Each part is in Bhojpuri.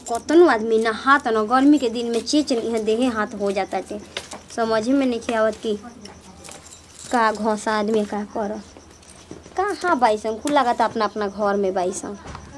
कतनो आदमी नहा त न गर्मी के दिन में चेच यहाँ देहे हाथ हो जाता चे समझ में नहीं आवत कि का घोसा आदमी का कर कहाँ बाईसन कुल लगता अपना अपना घर में बाईसन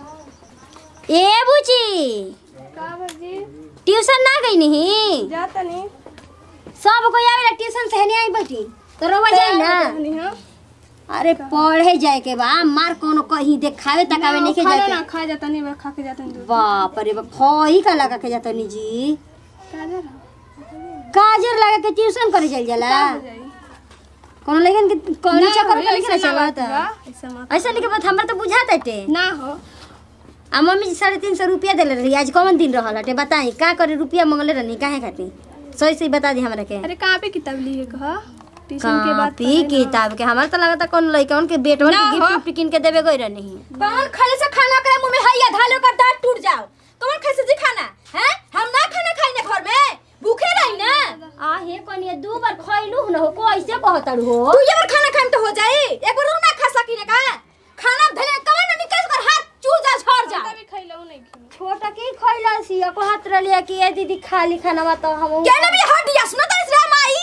ए बुची का बाजी ट्यूशन ना गई नहीं जाता नहीं सब कोई आवेला ट्यूशन से नहीं आई बैठी तो रोवा जाई ना नहीं हाँ अरे पढ़े जाए के बा मार कोनो कहीं देखावे तकावे नहीं के खाना जाए ना के खा जाता नहीं बा खा के जाता नहीं बाप रे बाप खही का लगा के जाता नी जी काजर काजर लगा के ट्यूशन करे चल जाला हो जाई कोनो लेकिन के कॉलेज चक्कर ना, में लिखना ऐसा ना चलता बात बा, ऐसा मत ऐसा लिखे बात हमरा तो बुझाता टे ना हो आ मम्मी जी साढ़े तीन सौ रुपया देले रही आज कौन दिन रहल हटे बताई का करे रुपया मंगले रहनी काहे खातिर सही सही बता दी हमरा के अरे कहाँ पे किताब ली है कहा ट्यूशन के बाद कॉपी किताब के हमारा तो लगता कौन लइका उनके बेटवन ना के हो। गिफ्ट उफ्ट किन के देवे गई रहनी कौन खाने से खाना करे मुंह में हैया धालो का दांत टूट जाओ कौन खाए से जी खाना हैं हम ना खाना खाई ना घर में भूखे रही ना आ हे कनिया दू बार खइलू न हो को ऐसे कहतड़ हो तू ये बार खाना खाएम तो हो जाई एक बार ना खा सकी ना का खाना धले कवन ना निकल कर हाथ चू जा छोड़ जा भी खैला नहीं खी छोटा की खइला सी को हाथ रलिया कि ए दीदी खाली खाना तो हम क्या ना भी हट दिया सुनो तो इसरा माई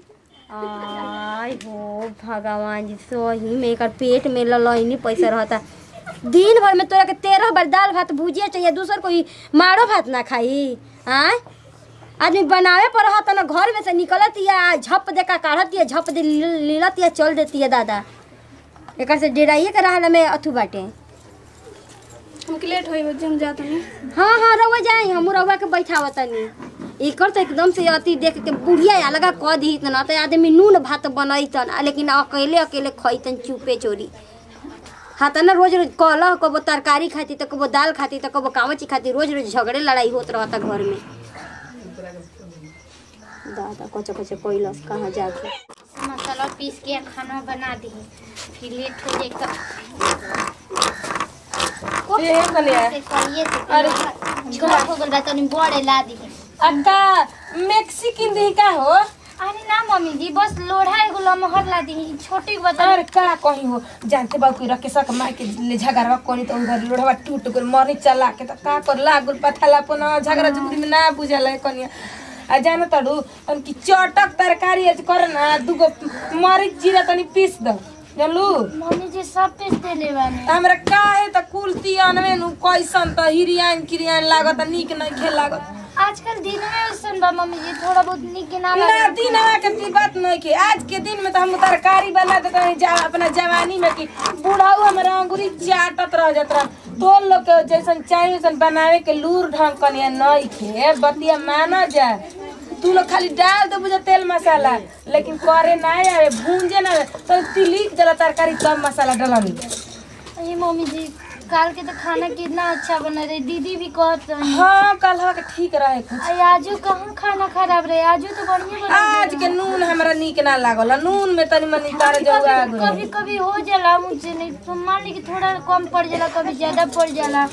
आय हो भगवान जी सही में एकर पेट में ललैनी पैसा रहता दिन भर में तोरा के तेरह बार दाल भात भुजिया चाहिए दूसर कोई मारो भात ना खाई आय आदमी बनावे पर रहता ना घर में से निकलत या झप दे का काढ़त या झप दे लीलत या चल देती है दादा एकर से डेराइए के रहला में अथु बाटे हमके लेट होई बजे हम जाता नहीं हाँ हाँ रउआ जाई हम रउआ के बैठावतनी एकर तो एकदम से अति देख के बुढ़िया अलगा कह दी न तो आदमी नून भात बनैतन आ लेकिन अकेले अकेले खैतन चुपे चोरी हाँ त ना रोज रोज कलह कबो तरकारी खाती तो कबो दाल खाती तो कबो कामची खाती रोज रोज झगड़े लड़ाई होत रहता घर में दादा कच कच कैलस कहाँ जाके मसाला पीस के खाना बना दी फिर लेट हो जाए तो ये कनिया से करिए से घर हो गल बा तनी बड़े ला दी अक्का मेक्सिकन दी का हो अरे ना मम्मी जी बस लोढ़ा एगो लमहर ला दी छोटी को बता अरे का कहीं हो जानते बा कोई रखे सक मार के ले झगड़वा कोनी तो उधर लोढ़वा टूट गल मरी चला के तो का कर लागल पथला पन झगड़ा जुगड़ी में ना बुझल है कनिया आ जान तड़ू तन की चटक तरकारी आज कर ना दुगो मरीच जीरा तनी पीस दो जानलू मम्मी जी सब पीस देले बानी हमरा काहे त कुल तियनवे नु कैसन त हिरियान किरियान लागत नीक नहीं खेल लागत आजकल दिन में उसन बा मम्मी जी थोड़ा बहुत निक के ना ना लगे दिन के ती बात नहीं के आज के दिन में तो हम तरकारी बना देते हैं जा अपना जवानी में कि बूढ़ाऊ हमारा अंगूरी चाटत रह जात रह तो लोग के जैसन चाहिए वैसन बनावे के लूर ढंग कनिया नहीं खे बतिया माना जा तू लोग खाली डाल दे बुझे तेल मसाला लेकिन करे ना आवे भूंजे ना आवे तो तिलिक जला तरकारी कम मसाला डलनी ये मम्मी जी काल के तो खाना कितना अच्छा बना रही दीदी भी कहत रही हाँ कल के ठीक रहे कुछ आई आजू कहाँ खाना खराब रहे आजू तो बढ़िया बना आज के नून हमरा नीक ना लागल नून में तनी मनी तार जौआ कभी कभी कभी हो जाला मुझसे नहीं तो मान ली कि थोड़ा कम पड़ जाला कभी ज्यादा पड़ जाला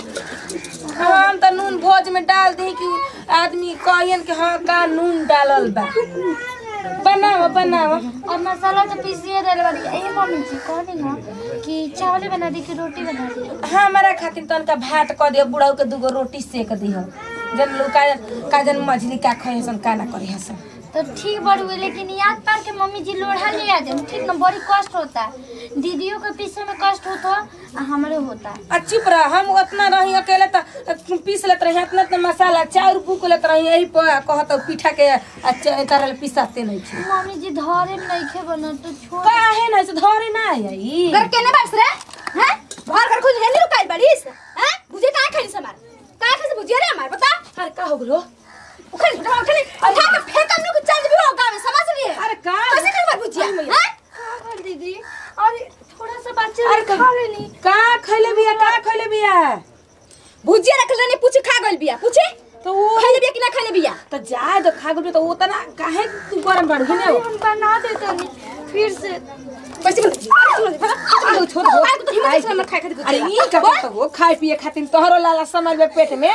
हम त नून भोज में डाल दी कि आदमी कहियन कि हाँ का नून डालल बा बनाओ बनाओ और मसाला तो पीसिए देले वाली ए मम्मी जी कहनी ना कि चावल बना दी कि रोटी बना दी हमारा खातिर तनका भात क दियो बुढ़ाऊ के दूगो रोटी सेक दियो जन लोग का का जन मछली का खाए हसन का ना करी हसन तो ठीक बड़ हुए लेकिन याद पार के मम्मी जी लोढ़ा ले आ जाए ठीक ना बड़ी कष्ट होता है दीदियों के पीछे में कष्ट होता आ हमारे होता है आ चुप रह हम उतना रही अकेले त पीस लेत रही इतना इतना मसाला चाउर बुक लेत रही यही पर कहत पीठा के अच्छा तरह पिसाते नहीं छी मम्मी जी धरे में नहीं खे बना तो छोड़ काहे ना से धरे ना आई घर केने बास रे हैं घर घर खुद हेनी रुकाइल बाड़ीस हैं बुझे काहे खाइल समार काहे खाइल से बुझिया रे हमार बता अरे का हो गलो उखड़ उठा उठा उठा के फेंक हम लोग चल भी हो गांव में समझ लिए अरे का कैसे खाइल बार बुझिया हैं कर दीदी अरे थोड़ा सा बच्चे अरे ने खा लेनी का खैले बिया का खैले बिया भुजिया रखल नहीं पूछ खा गइल बिया पूछे तो वो खाइले बिया कि ना खाइले बिया तो जाए तो खा गए तो वो तना काहे तू गरम बढ़ गई अरे हम बना देते नहीं फिर से कैसे बोल छोड़ छोड़ दो आए तो हिम्मत से हमर खाए खातिर अरे बुझिया ई का बात हो खाए पिए खातिर तोहरो लाला समझ में पेट में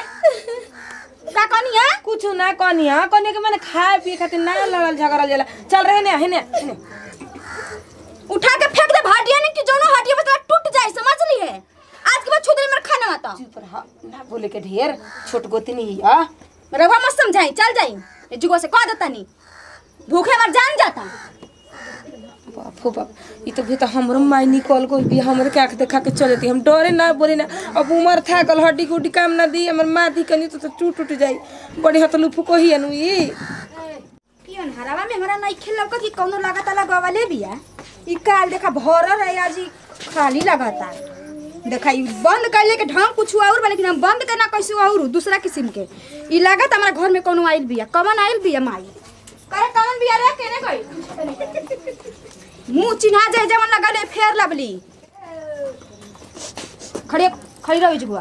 का कहनी है कुछ ना कनिया कनिया के मैंने खाए पिए खातिर ना लड़ल झगड़ल जाला चल रहे ने हेने हेने उठा के फेंक दे भाटिया ने कि जोनो हटिया बता टूट जाए समझ लिए आज के बाद छू दे मेरा खाना मत चुप रह ना बोले के ढेर छोट गोतनी आ रवा मत समझाई चल जाई ए जुगो से कह देता नहीं भूखे मर जान जाता बाप हो बाप ई तो भी तो हमरो माई निकल गई भी हमरे के आंख देखा के चल जाती हम डरे ना बोली ना अब उमर था कल हड्डी गुड्डी काम ना दी हमर माँ दी कनी तो, तो टूट टूट जाई बड़ी हत लुफु को ही अनु ई पियन हरावा में हमरा नहीं खेल लगा कि कौनो लागता लगावले बिया ई काल देखा भरल है आज ई खाली लगाता देखा ई बंद करले के ढंग कुछ और बा लेकिन हम बंद करना कैसे और दूसरा किस्म के ई लागत हमारा घर में कोनो आइल बिया कमन आइल बिया माई करे कमन बिया रे केने गई मुंह चिन्हा जाए जवन लगले फेर लबली खड़े खड़ी रहो जुगुआ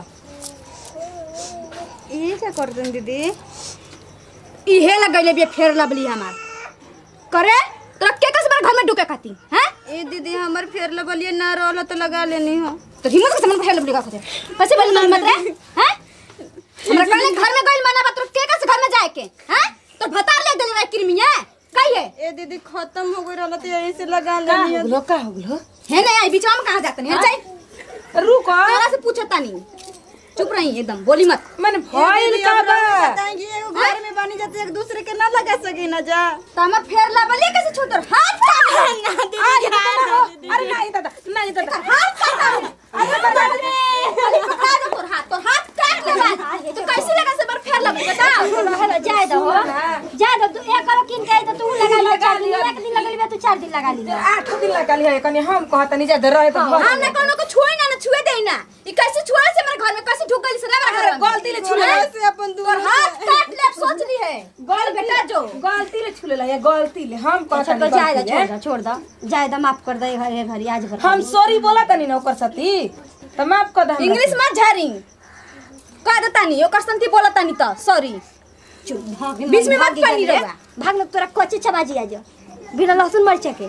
ई क्या कर दन दीदी इहे लगैले बिया फेर लबली हमार करे तोरा के कस बार घर में ढुके खाती हैं ए दीदी हमर फेर लबलिए ना रहल तो लगा लेनी हो तो हिम्मत के सामान फेर लबली का खाते कैसे बोल मत रे हैं हमरा कहले घर में गइल मना बात के कस घर में जाए के हैं तो भतार ले देले रे किरमिया कहिए ए दीदी खत्म हो गई रहल तो यही से लगा का लेनी हो गलो का हो गलो है नहीं आई बीच में कहां जाते नहीं जाई रुक तोरा से पूछता नहीं चुप रही एकदम बोली मत मन भइल का बा बताएंगे एगो घर में बनी जाते एक दूसरे के ना लगा सके ना जा तो हमर फेर लबली कैसे छोतर हाथ काट ना दीदी अरे नहीं दादा नहीं दादा हाथ काट अरे बता दे अरे पकड़ा दो तोर हाथ तोर हाथ काट ले बात तो कैसे लगा से बार फेर लबली बता जाए दो जाए दो तू एक करो किन के तो तू लगा ली चार दिन एक दिन लगा ली तो चार दिन लगा ली आठ दिन लगा लिया कनी हम कहत नहीं ज्यादा रहे तो बहुत हमने कोनो को छुए ना ना छुए दे ना ई कैसे छुआ से मेरे घर में कैसे ढुक गई से रे मेरे घर में गलती ले छुले से अपन और दूर हाथ काट ले सोच ली है गल बेटा जो गलती ले छुले ला या गलती ले हम कहत अच्छा तो नहीं जाए गलती छोड़ ले। दो छोड़ दो जाए दो माफ कर दे घरे घरे आज भर हम सॉरी बोला तनी ना ओकर साथी त माफ कर दे इंग्लिश मत झारी कह देता नहीं ओकर संती बोलता नहीं तो सॉरी बीच में मत पानी रहा भाग लोग तोरा कच्चे छबाजी आ जा बिना लहसुन मरचा के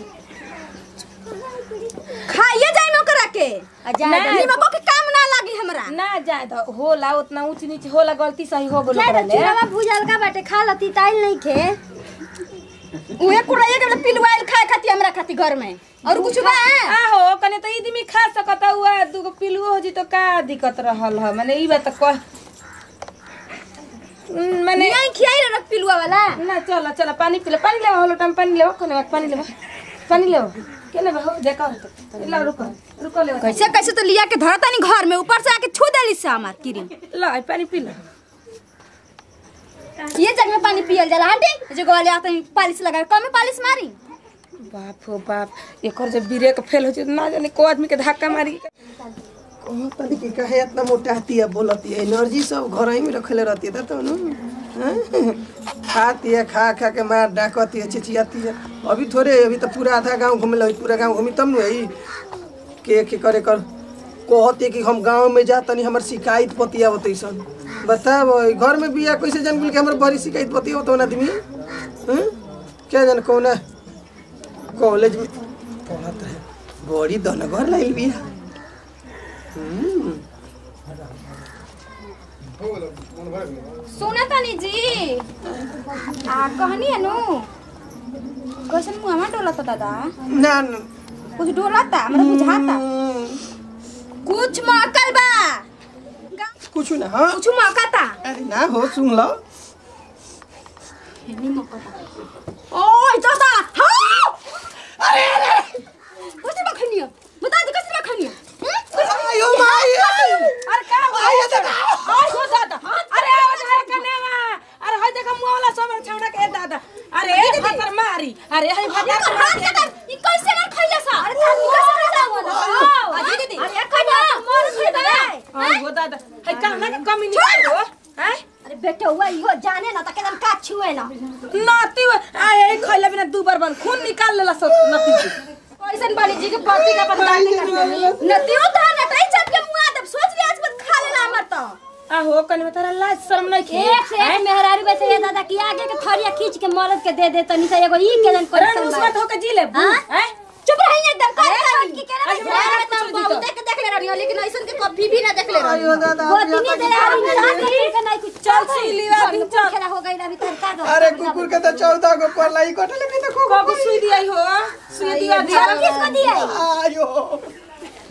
खाइए जाए में ओकरा के आ जाए दो निमको के काम ना लागी हमरा ना जाए तो होला उतना ऊंच नीचे होला गलती सही हो गेलो जाए ओकरा दो ले चूड़ावा भूजल का बाटे खा लती ताइल नहीं खे उहे कुड़ाइए के पिलवाइल खाए खाती हमरा खाती घर में और कुछ बा आहो कने तो ईद में खा सकता हुआ दूगो पिलुओ हो जी तो का दिक्कत रहल ह माने ई बात कह उम, माने नहीं खियाई रे रख पिलुआ वाला ना चलो चलो पानी पी ले पानी ले होलो टाइम पानी ले कने पानी ले पानी ले के ले हो देखो ला रुको रुको ले कैसे कैसे तो लिया के धरता नहीं घर में ऊपर से आके छू देली से हमार किरी ला पानी पी ले ये जग में पानी पियल जाला आंटी जो गोले आते हैं पालिश लगा कम में पालिश मारी बाप हो बाप एकर जब ब्रेक फेल हो जाए ना जाने को आदमी के धक्का मारी कहाँ तनी कि काहे इतना मोटाती है बोलती है एनर्जी सब घर ही में रखले रहती है तो नु हैं? खाती है खा खा के मार डाकती है चिचियाती है अभी थोड़े अभी तो पूरा आधा गांव घूमे लगी पूरा गांव घूमी तब नु यही के के करे कर कहते कि हम गांव में जा तनी हमर शिकायत पतिया होते सन बताब घर में बिया कैसे जान गेल कि हमर बड़ी शिकायत पतिया होतो आदमी हैं? क्या जान कौन कॉलेज में पढ़त है बड़ी दनगर लाइल बिया सुना तानी जी आ कहनी है नु कैसन मुंह हमार डोलता दादा ना ना कुछ डोलता हमरा बुझाता कुछ मौकल बा कुछ ना हाँ कुछ मौकाता अरे ना हो सुन लो ओए दादा हां अरे अरे कुछ मखनी है बता दे कैसे मखनी है आयो माई अरे का हो आयो दादा आय हो दादा अरे आवाज है कनेवा अरे होय देखा मुंह वाला सब छौड़ा के दादा अरे फतर मारी अरे हई फतर हाथ के दर ई कैसे मार खइला सा अरे तानी कैसे खइला बोला अजी दीदी अरे कन्या मोर खइला हां हो दादा हई का ना कमी नहीं हो हैं अरे बेटा हुआ इहो जाने ना त एकदम का छुए ना नाती आए खइला बिना दू बार बन खून निकाल लेला सब नाती के कैसन बाली जी के पति का बदलाव कर नतियो था नटाई चप के मुंह आदब सोच लिया आज मत खा लेला हमर तो आहो कने में तारा लाज शर्म नहीं खे एक से एक मेहरारू वैसे ये दादा की आगे के थरिया खींच के मरद के दे दे तनी से एगो ई के जन रण कर उस्मत होके जी ले हाँ? हैं चुप रही एकदम कर की के आज ना मारा मैं कुछ तो दी तो। बहुत देख देख ले रही हूं लेकिन ऐसन के कभी भी ना देख ले रही आयो दादा वो दिनी दे आ रही है के नहीं कुछ चल सिली वाली चल खेला हो गई अभी तर का दो अरे कुकुर के तो चौदह गो परलाई कटले भी देखो कब सुई दिया हो सुई दिया दिया किसको दिया आयो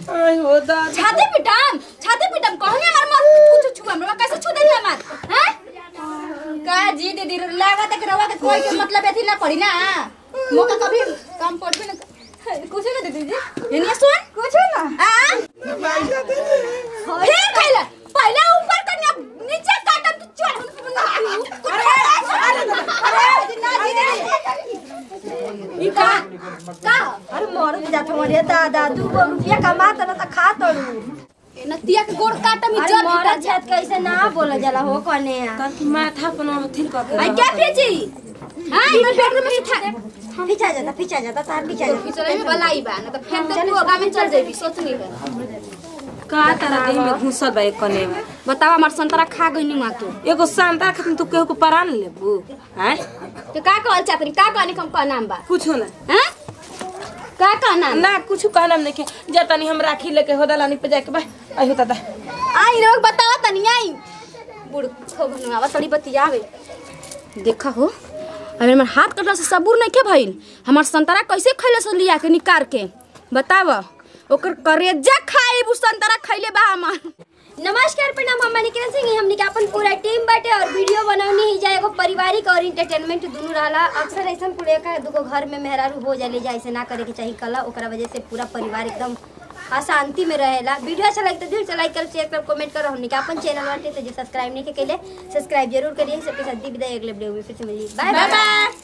आई हो दादा छाती पिटम छाती पिटम कहनी हमार मत कुछ छुआ हमरा कैसे छू देनी हमार हैं का जी दीदी लागत है कि रवा के कोई के मतलब एथी ना पड़ी ना मोका कभी काम पड़बे ना कुछ ना दीदी जी एनिया सुन कुछ ना आ फिर खैला पहले ऊपर करनी अब नीचे काटम तो चढ़ अरे अरे ना दीदी ई का का अरे मर भी जात मरे दादा दू गो रुपया कमात न त खा तड़ू नतिया के गोड़ काटम अरे इज्जत मर जात कैसे ना बोला जाला हो कने ताकि माथा अपना हथिल कर के आई क्या पीची हां मैं पेट में था पीछा जाता पीछा जाता तार पीछा जाता पिछले में बलाई बा ना तो फेंक दे तू आगा में चल जाबी सोचनी है का तरह देह में घुसल बा एक कने में बताओ हमार संतरा खा गई नी तू एगो सांता खातिर तू केहू को परान लेबू हैं तो का कहल चाहतनी का कहनी हम का नाम बा कुछ ना हैं का का नाम ना कुछ कहना नहीं के जतनी हम राखी लेके होदलानी पे जाके बा आई होता दा आई लोग बताओ तनी आई बुड़ खो बनवा तड़ी बतियावे देखा हो अरे हमार हाथ कटला से सबूर नहीं के भइल हमार संतरा कैसे खैले से लिया के निकार के बताव ओकर करेजा खाए उ संतरा खैले बा हमार नमस्कार प्रणाम हम निकिरण सिंह हमनी के अपन पूरा टीम बाटे और वीडियो बनौनी ही जाए एगो पारिवारिक और इंटरटेनमेंट दुनू रहला अक्सर ऐसा पूरे का दुगो घर में मेहरारू हो जाले जा ऐसे ना करे के चाहिए कला ओकरा वजह से पूरा परिवार एकदम अशांति में रहेला वीडियो अच्छा लगे तो दिल से लाइक कर शेयर कर कमेंट कर हमनी के अपन चैनल बाटे तो जो सब्सक्राइब नहीं के केले सब्सक्राइब जरूर करिए सबके साथ दी विदाई अगले वीडियो में फिर से मिलिए बाय बाय